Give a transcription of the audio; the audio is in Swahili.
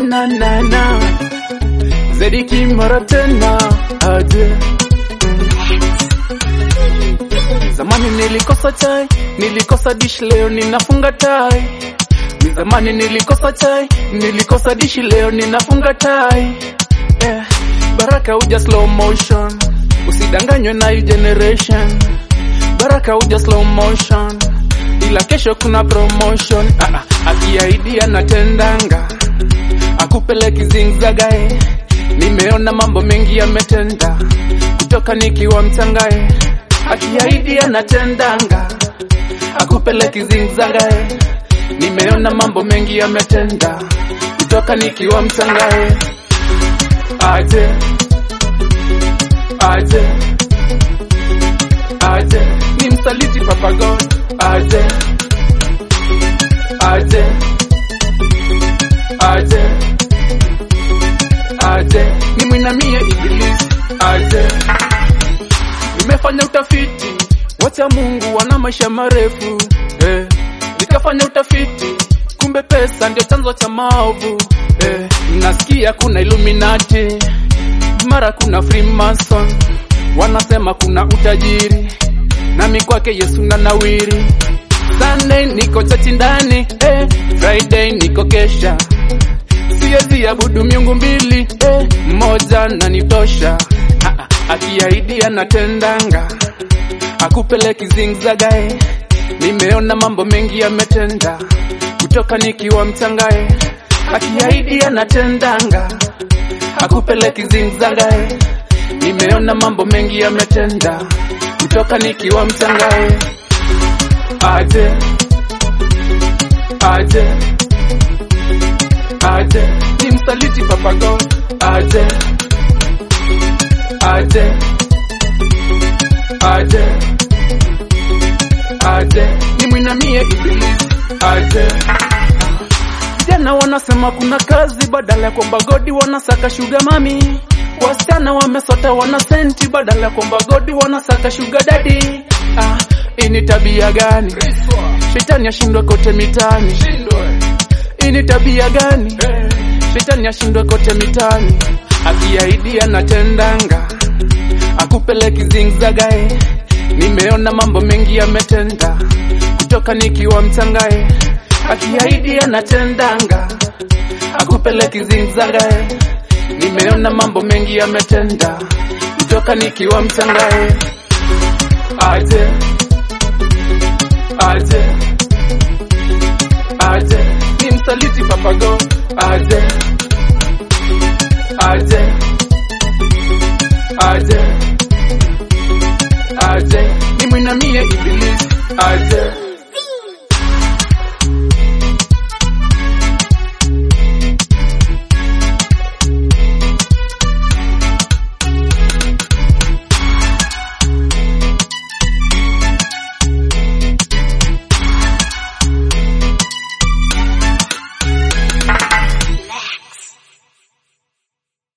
na na na Zediki mara tena aje Zamani nilikosa chai, nilikosa dish, leo ninafunga tai. Ni zamani nilikosa chai, nilikosa dish, leo ninafunga tai. Eh, baraka uja slow motion, usidanganywe na hii generation. Baraka uja slow motion, ila kesho kuna promotion. Ah, ah, akiahidi anatendanga, akupeleki zingzagae. Nimeona mambo mengi yametenda, kutoka nikiwa mchangae akiahidi anatendanga, akupeleki zingzagae. Nimeona mambo mengi yametenda, kutoka nikiwa mchangae. Aje aje aje, ni msaliti Papa God. Aje aje aje aje, ni mwinamie Ibilisi. Aje Nimefanya utafiti, wacha Mungu wana maisha marefu eh. Nikafanya utafiti, kumbe pesa ndio chanzo cha maovu eh. Nasikia kuna Illuminati, mara kuna Freemason, wanasema kuna utajiri, nami kwake Yesu na nawiri. Sunday niko chachi ndani eh. Friday niko kesha, siwezi abudu miungu mbili eh. Moja nanitosha ah, ah, akiahidi anatendanga, akupeleki zingzagae. Nimeona mambo mengi yametenda, kutoka nikiwa mchangae. Akiahidi anatendanga, akupeleki zingzagae. Nimeona mambo mengi yametenda, kutoka nikiwa mchangae. Aje aje aje, ni msaliti Papa God. Aje aje aje aje, ni mwinamie Ibilisi. Aje vijana wanasema kuna kazi badala ya kwamba godi wanasaka shuga mami. Wasichana wamesota wana senti badala ya kwamba godi wanasaka shuga dadi. Ah, hii ni tabia gani? Shetani ashindwe kote mitaani. Hii ni tabia gani? Shetani ashindwe kote mitaani. Akiahidi anatendanga, akupeleki zingzagae. Nimeona mambo mengi yametenda, kutoka nikiwa mchangae. Akiahidi anatendanga, akupeleki zingzagae. Nimeona mambo mengi yametenda, kutoka nikiwa mchangae. Aje aje aje, ni msaliti Papa God. Aje aje aje aje, ni mwinamie Ibilisi. Aje